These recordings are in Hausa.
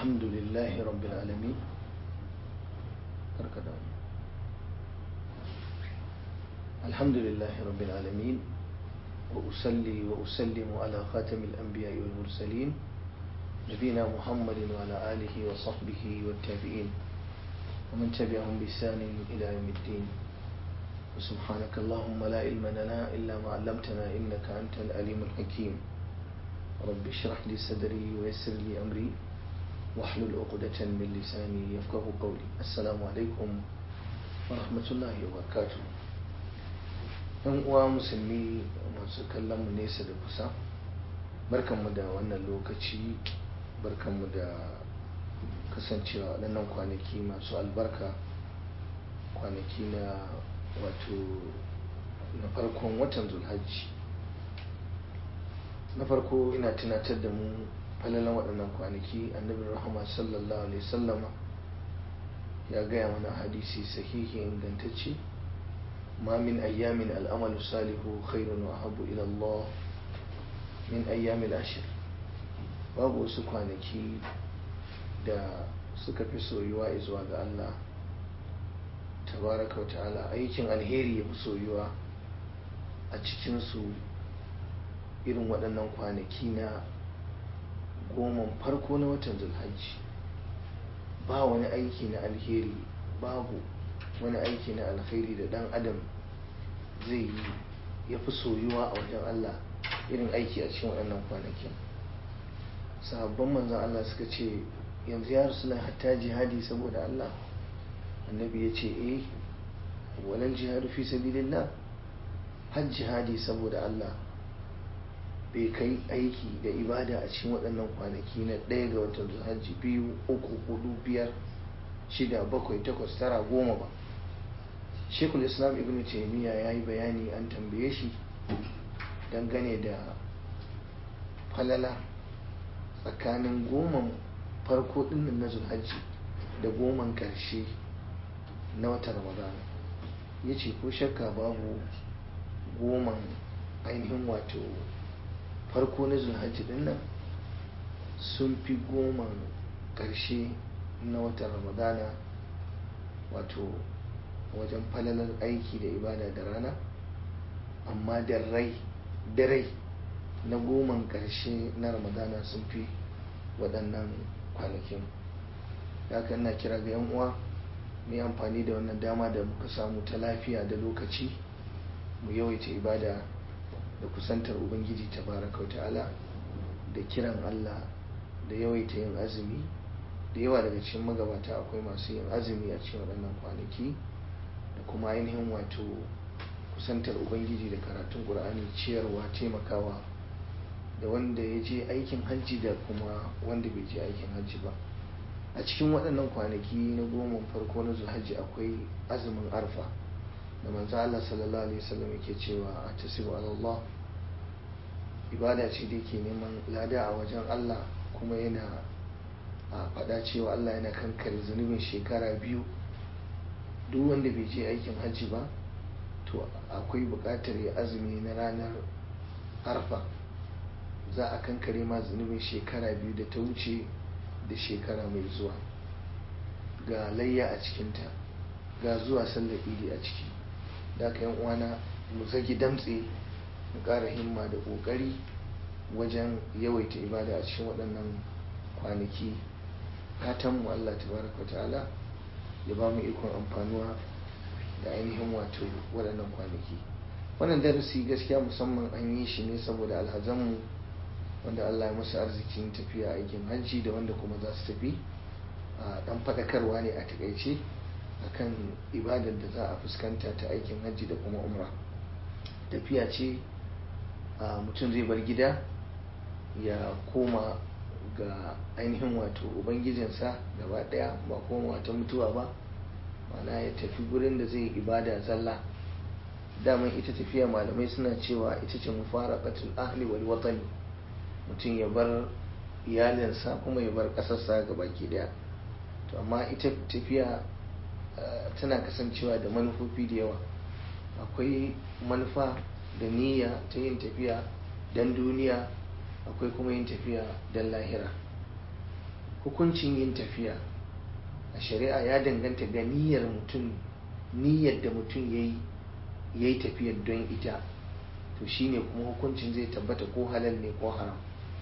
الحمد لله رب العالمين بركة الحمد لله رب العالمين وأصلي وأسلم على خاتم الأنبياء والمرسلين نبينا محمد وعلى آله وصحبه والتابعين ومن تبعهم بإحسان إلى يوم الدين وسبحانك اللهم لا علم لنا إلا ما علمتنا إنك أنت العليم الحكيم رب اشرح لي صدري ويسر لي أمري واحلل عقدة من لساني يفقه قولي السلام عليكم ورحمة الله وبركاته yan uwa musulmi masu kallon mu nesa da kusa barkanmu da wannan lokaci barkanmu da kasancewa waɗannan kwanaki masu albarka kwanaki na wato na farkon watan zulhajji na farko ina tunatar da mu falalan waɗannan kwanaki annabin rahama sallallahu alaihi sallama ya gaya mana hadisi sahihi ingantacce ma min ayyamin al'amalu salihu khairun wa habu ila Allah min ayyamin ashir babu wasu kwanaki da suka fi soyuwa zuwa ga Allah tabaraka wa ta'ala aikin alheri ya fi soyuwa a cikinsu irin waɗannan kwanaki na goma farko na watan zulhajji ba wani aiki na alheri babu wani aiki na alheri da ɗan adam zai yi ya fi soyuwa a wajen Allah irin aiki a cikin waɗannan kwanakin sahabban manzan Allah suka ce yanzu ya rasu hatta jihadi saboda Allah annabi ya ce eh walal jihadu fi sabilillah har jihadi saboda Allah bai kai aiki da ibada a cikin waɗannan kwanaki na ɗaya ga watan hajji biyu uku hudu biyar shida bakwai takwas tara goma ba shekul islam ibn taimiyya ya yi bayani an tambaye shi dangane da falala tsakanin goman farko ɗinnan na zulhajji da goman ƙarshe na watan ramadana ya ce ko shakka babu goman ainihin wato farko na zulhajji din nan sun fi goman ƙarshe na watan ramadana wato wajen falalar aiki da ibada da rana amma da rai da rai na goman ƙarshe na ramadana sun fi waɗannan kwanakin haka ina kira ga 'yan uwa mu yi amfani da wannan dama da muka samu ta lafiya da lokaci mu yawaita ibada da kusantar ubangiji tabaraka ta'ala da kiran Allah da yawaita yin azumi da yawa daga cikin magabata akwai masu yin azumi a cikin waɗannan kwanaki da kuma ainihin wato kusantar ubangiji da karatun ƙur'ani ciyarwa taimakawa da wanda ya je aikin hajji da kuma wanda bai je aikin hajji ba a cikin waɗannan kwanaki na goma farko na zulhajji akwai azumin arfa da manzo Allah sallallahu alaihi wasallam yake cewa a tasiru Allah ibada ce da yake neman lada a wajen Allah kuma yana a faɗa cewa Allah yana kankare zunubin shekara biyu duk wanda bai je aikin hajji ba to akwai buƙatar ya azumi na ranar arfa za a kankare ma zunubin shekara biyu da ta wuce da shekara mai zuwa ga layya a cikinta ga zuwa sallar idi a ciki da aka yan uwana mu zagi damtse mu ƙara himma da ƙoƙari wajen yawaita ibada a cikin waɗannan kwanaki fatan mu Allah tabaraka ta'ala ya ba mu ikon amfanuwa da ainihin wato waɗannan kwanaki wannan darasi gaskiya musamman an yi shi ne saboda alhazanmu wanda Allah ya musu arzikin tafiya aikin hajji da wanda kuma za su tafi a ɗan faɗakarwa ne a takaice akan ibadar da za a fuskanta ta aikin hajji da kuma umra tafiya ce mutum zai bar gida ya koma ga ainihin wato ubangijinsa gaba daya ba koma ta mutuwa ba mana ya tafi gurin da zai ibada zalla daman ita tafiya malamai suna cewa ita ce mufaraqatul ahli wal watani mutum ya bar iyalinsa kuma ya bar ƙasarsa ga baki daya to amma ita tafiya tana kasancewa da manufofi da yawa akwai manufa da niyya ta yin tafiya don duniya akwai kuma yin tafiya don lahira hukuncin yin tafiya a shari'a ya danganta ga niyyar mutum niyyar da mutum ya yi ya yi tafiyar don ita to shine kuma hukuncin zai tabbata ko halal ne ko haram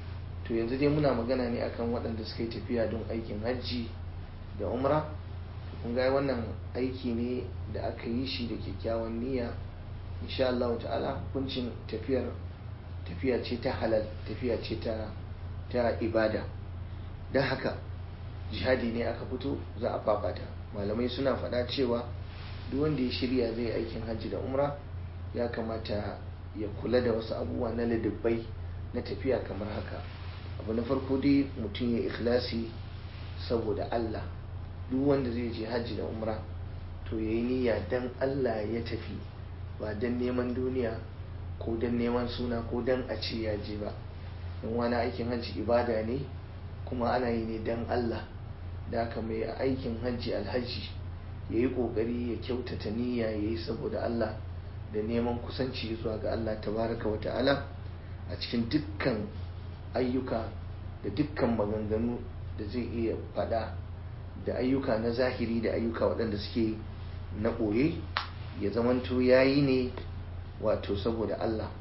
to yanzu dai muna magana ne akan waɗanda suka yi tafiya don aikin hajji da umra kun ga wannan aiki ne da aka yi shi da kyakkyawan niyya insha Allah ta'ala hukuncin tafiyar tafiya ce ta halal tafiya ce ta ta ibada don haka jihadi ne aka fito za a fafata malamai suna faɗa cewa duk wanda ya shirya zai aikin hajji da umra ya kamata ya kula da wasu abubuwa na ladabbai na tafiya kamar haka abu na farko dai mutum ya ikhlasi saboda Allah duk wanda zai je hajji da umra to ya yi niyya dan Allah ya tafi ba dan neman duniya ko dan neman suna ko dan a ce ya je ba don wani aikin hajji ibada ne kuma ana yi ne dan Allah da haka mai aikin hajji alhaji ya yi ƙoƙari ya kyautata niyya ya yi saboda Allah da neman kusanci zuwa ga Allah tabaraka wa ta'ala a cikin dukkan ayyuka da dukkan maganganu da zai iya faɗa da ayyuka na zahiri da ayyuka waɗanda suke na ɓoye ya zamanto ya yi ne wato saboda Allah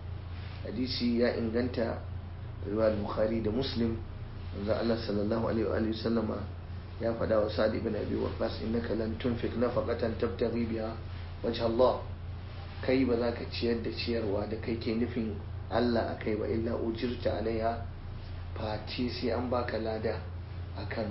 hadisi ya inganta riwayar bukhari da muslim wanzu Allah sallallahu alaihi wa sallama ya faɗa wa sa'ad ibn abi waqqas innaka lan tunfiq nafaqatan tabtaghi biha wajh Allah kai ba za ka ciyar da ciyarwa da kai ke nufin Allah akai ba illa ujirta alaiha face sai an baka lada akan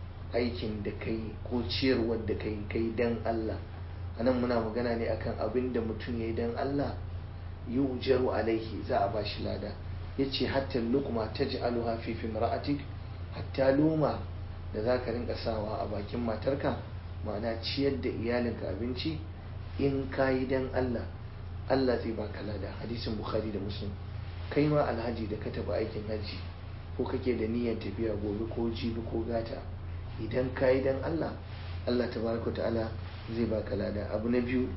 aikin da kai ko ciyarwar da kai kai dan Allah anan muna magana ne akan abin da mutum ya yi dan Allah yi ujaru alaihi za a bashi lada ya ce hatta lukma ta ji aluha fi ra'atik hatta luma da za ka rinka sawa a bakin matarka ma'ana ciyar da iyalinka abinci in ka yi dan Allah Allah zai baka lada hadisin bukhari da muslim kai ma alhaji da ka tafi aikin hajji ko kake da niyyar tafiya gobe ko jibi ko gata idan ka yi dan Allah Allah tabaraka ta'ala zai baka lada abu na biyu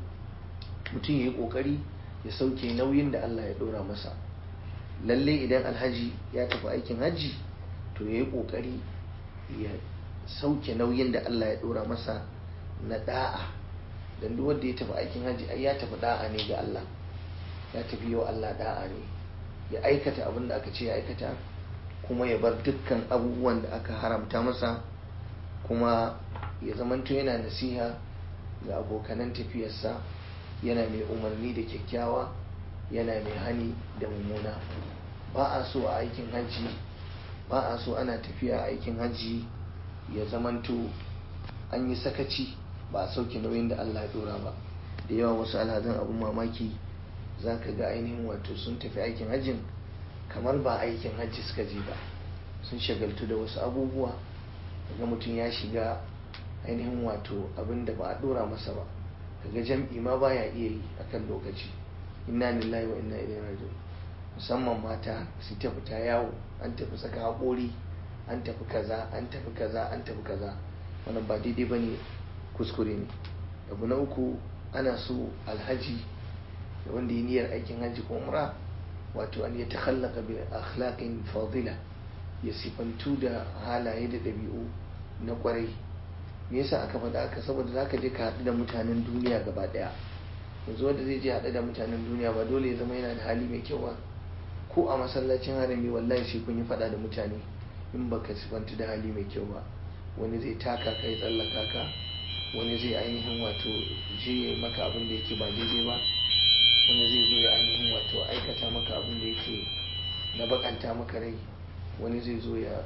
mutum ya yi kokari ya sauke nauyin da Allah ya dora masa lalle idan alhaji ya tafi aikin hajji to ya yi kokari ya sauke nauyin da Allah ya dora masa na da'a dan duk wanda ya tafi aikin hajji ai ya tafi da'a ne ga Allah ya tafi yau Allah da'a ne ya aikata abin da aka ce ya aikata kuma ya bar dukkan abubuwan da aka haramta masa kuma ya zamanto yana nasiha ga abokanan tafiyarsa yana mai umarni da kyakkyawa yana mai hani da mummuna ba a so a aikin hajji ba a so ana tafiya a aikin hajji ya zamanto an yi sakaci ba a sauke nauyin da Allah ya dora ba da yawa wasu alhazan abun mamaki za ka ga ainihin wato sun tafi aikin hajjin kamar ba aikin hajji suka je ba sun shagaltu da wasu abubuwa ga mutum ya shiga ainihin wato abin da ba a dora masa ba kaga jam'i ma baya iya yi akan lokaci inna lillahi wa inna ilaihi raji'un musamman mata su ta fita yawo an tafi saka haƙori an tafi kaza an tafi kaza an tafi kaza wannan ba daidai ba ne kuskure ne abu na uku ana so alhaji da wanda yi niyyar aikin haji ko umra wato an ya takhallaka bi akhlaqin fadila ya sifantu da halaye da ɗabi'u na kwarai me yasa aka faɗa aka saboda zaka je ka haɗu da mutanen duniya gaba ɗaya yanzu wanda zai je haɗu da mutanen duniya ba dole ya zama yana da hali mai kyau ba ko a masallacin harami wallahi sai kun yi faɗa da mutane in baka sifantu da hali mai kyau ba wani zai taka kai tsallaka ka wani zai ainihin wato je ya maka abin da yake ba daidai ba wani zai zo ya ainihin wato aikata maka abin da yake na bakanta maka rai wani zai zo ya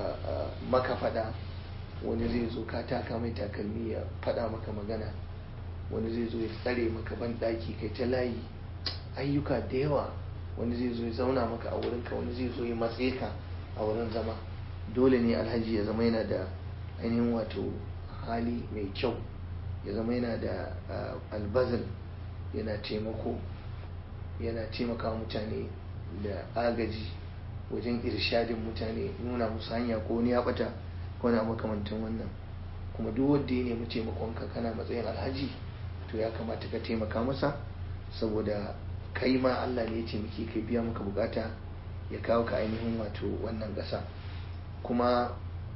maka faɗa wani zai zo ka taka mai takalmi ya faɗa maka magana wani zai zo ya tsare maka ban ɗaki kai ta layi ayyuka da yawa wani zai zo ya zauna maka a wurinka wani zai zo ya matse ka a wurin zama dole ne alhaji ya zama yana da ainihin wato hali mai kyau ya zama yana da albazal yana taimako yana taimaka mutane da agaji wajen irshadin mutane nuna musu hanya ko wani ya bata ko na makamantan wannan kuma duk wanda ya nemi taimakonka kana matsayin alhaji to ya kamata ka taimaka masa saboda kai ma Allah ne ya taimake kai biya maka bukata ya kawo ka ainihin wato wannan ƙasa kuma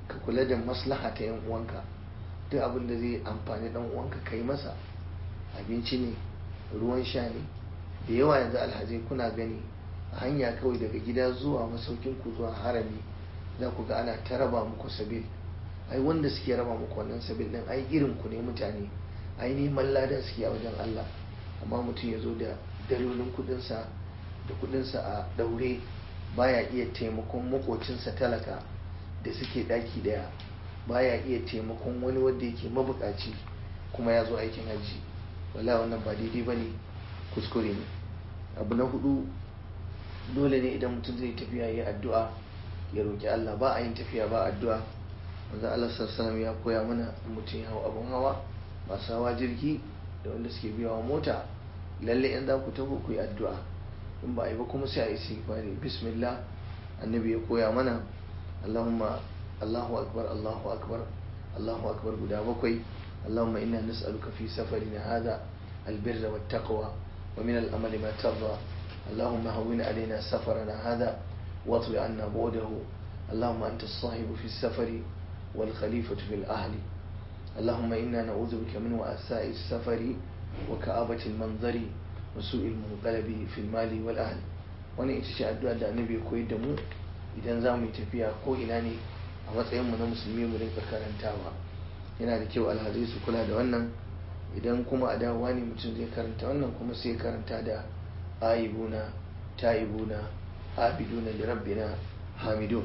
ka kula da maslaha ta yan uwanka duk abin da zai amfani dan uwanka kai masa abinci ne ruwan sha ne da yawa yanzu alhazai kuna gani a hanya kawai daga gida zuwa masaukin ku zuwa harami za ku ga ana ta raba muku sabil ai wanda suke raba muku wannan sabil din ai irin ku ne mutane ai neman ladan suke a wajen Allah amma mutum ya zo da dalolin kudinsa da kudinsa a daure baya iya taimakon makocinsa talaka da suke daki daya baya iya taimakon wani wanda yake mabukaci kuma ya zo aikin hajji wala wannan ba daidai ba ne kuskure ne abu na hudu dole ne idan mutum zai tafiya ya addu'a ya roƙi Allah ba a yin tafiya ba addu'a manzo Allah sallallahu ya koya mana mutum ya hau abun hawa masu hawa jirgi da wanda suke biyawa mota lalle in za ku tafi ku yi addu'a in ba a yi ba kuma sai a yi istighfari bismillah annabi ya koya mana Allahumma Allahu akbar Allahu akbar Allahu akbar guda bakwai Allahumma inna nas'aluka fi safarina hadha albirra wattaqwa wa min al-amali ma tarda اللهم هون علينا سفرنا هذا واطوي عنا بعده اللهم أنت الصاحب في السفر والخليفة في الأهل اللهم إنا نعوذ بك من وأساء السفر وكآبة المنظر وسوء المنقلب في المال والأهل wani ita ce addu'a da annabi ya koyar da mu idan za mu yi tafiya ko ina ne a matsayin mu na musulmi mu rinka karantawa yana da kyau alhazai su kula da wannan idan kuma a dawowa ne mutum zai karanta wannan kuma sai karanta da aibuna taibuna abiduna li rabbina hamidun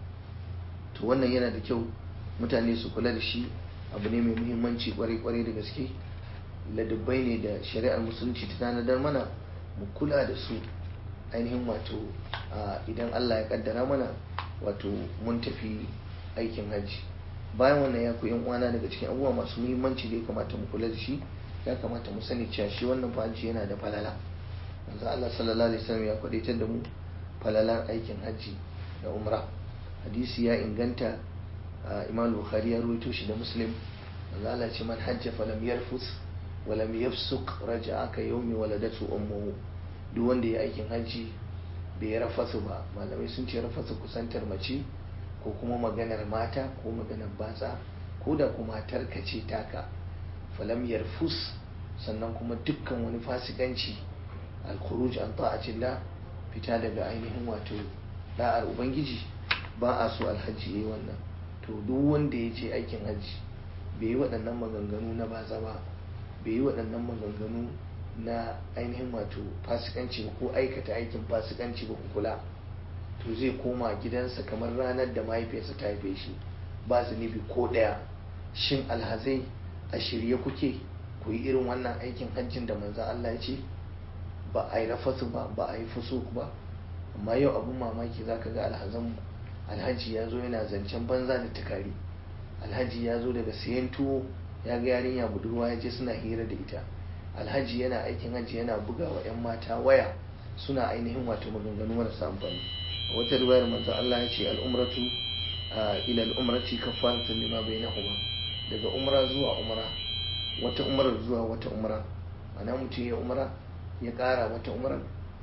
to wannan yana da kyau mutane su kula da shi abu ne mai muhimmanci kwarai-kwarai da gaske ladabbai ne da shari'ar musulunci ta tanadar mana mu kula da su ainihin wato idan allah ya kaddara mana wato mun tafi aikin hajji bayan wannan ya koyi uwana daga cikin abubuwa masu muhimmanci da ya kamata mu kula da shi ya kamata mu sani cewa shi wannan hajji yana da falala manzo Allah sallallahu alaihi wasallam ya kwadaitar da mu falalar aikin hajji da umra hadisi ya inganta Imam Bukhari ya ruwaito shi da Muslim manzo Allah ce man hajja falam yarfus wa lam yafsuq raja'a ka yawmi waladatu ummuhu duk wanda ya aikin hajji bai rafasu ba malamai sun ce rafasu kusantar mace ko kuma maganar mata ko maganar batsa ko da kuma tarkace taka falam yarfus sannan kuma dukkan wani fasikanci alkhuruj an ta'atillah fita daga ainihin wato da'ar ubangiji ba a so alhaji yayi wannan to duk wanda ya je aikin hajji bai yi waɗannan maganganu na baza ba bai yi waɗannan maganganu na ainihin wato fasikanci ko aikata aikin fasikanci ba kula to zai koma gidansa kamar ranar da mahaifiyarsa ta haife shi ba zunubi ko ɗaya shin alhazai a shirye kuke ku yi irin wannan aikin hajjin da manzan Allah ya ce ba a yi rafasu ba ba a yi fusuk ba amma yau abun mamaki za ka ga alhazan alhaji ya zo yana zancen banza da tukari alhaji ya zo daga sayan tuwo ya ga yarinya budurwa ya je suna hira da ita alhaji yana aikin haji yana buga wa 'yan mata waya suna ainihin wato maganganu marasa amfani a wata riwayar manzo Allah ya ce al'umratu ila al'umrati kafaratun lima bainahuma daga umra zuwa umra wata umrar zuwa wata umra ana mutum ya umra ya ƙara wata umrar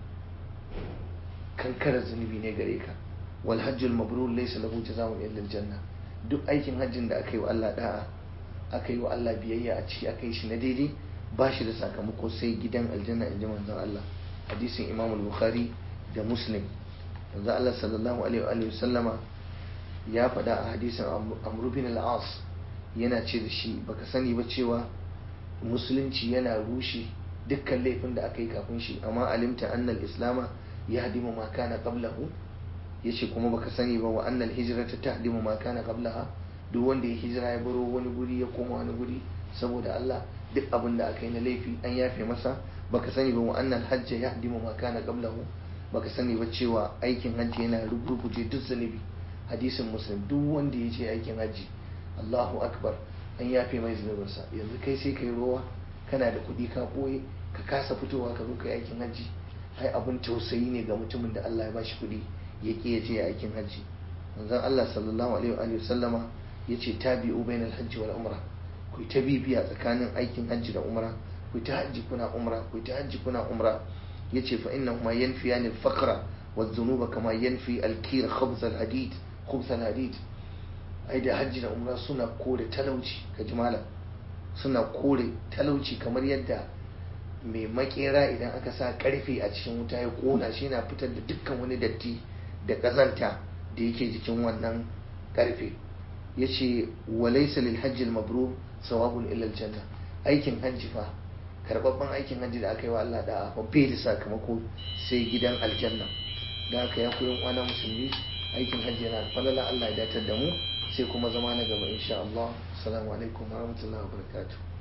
kankarar zunubi ne gare ka wal hajjul mabrur laysa lahu jazaa'un illa janna duk aikin hajjin da aka yi wa Allah da'a aka yi wa Allah biyayya a ciki aka yi shi na daidai ba shi da sakamako sai gidan aljanna in ji manzon Allah hadisin Imam Bukhari da Muslim manzon Allah sallallahu alaihi wa sallama ya faɗa a hadisin Amr bin al-As yana ce da shi baka sani ba cewa musulunci yana rushe dukkan laifin da aka yi kafin shi amma alimta annal islama ya hadimu ma kana qablahu yace kuma baka sani ba wa annal hijrata tahdimu ma kana qablaha duk wanda ya hijira ya baro wani guri ya koma wani guri saboda Allah duk abin da aka yi na laifi an yafe masa baka sani ba wa annal hajja yahdimu ma kana qablahu baka sani ba cewa aikin hajji yana rugurguje duk zunubi hadisin muslim duk wanda ya ce aikin hajji Allahu akbar an yafe mai zunubinsa yanzu kai sai kai rowa kana da kuɗi ka ɓoye ka kasa fitowa ka zo kai aikin hajji ai abin tausayi ne ga mutumin da Allah ya bashi kuɗi ya ƙi ya je aikin hajji manzon Allah sallallahu alaihi wa sallama ya ce tabi'u bainal hajji wal umra ku ta bibiya tsakanin aikin hajji da umra ku ta hajji kuna umra ku ta hajji kuna umra yace fa innahuma yanfiyani al-faqra wa dhunuba kama yanfi al-kir khubz al-hadid khubz al-hadid ai da hajji da umra suna kore talauci ka ji malam suna kore talauci kamar yadda mai makera idan aka sa karfe a cikin wuta ya kona shi na fitar da dukkan wani datti da kazanta da yake jikin wannan karfe ya ce walaisa lil hajji mabrur sawabun illa janna aikin hajji fa karbabban aikin hajji da aka yi wa Allah da fa bai da sakamako sai gidan aljanna da aka ya koyon kwana musulmi aikin hajji yana da falala Allah ya datar da mu sai kuma zama na gaba insha Allah assalamu alaikum warahmatullahi wabarakatuh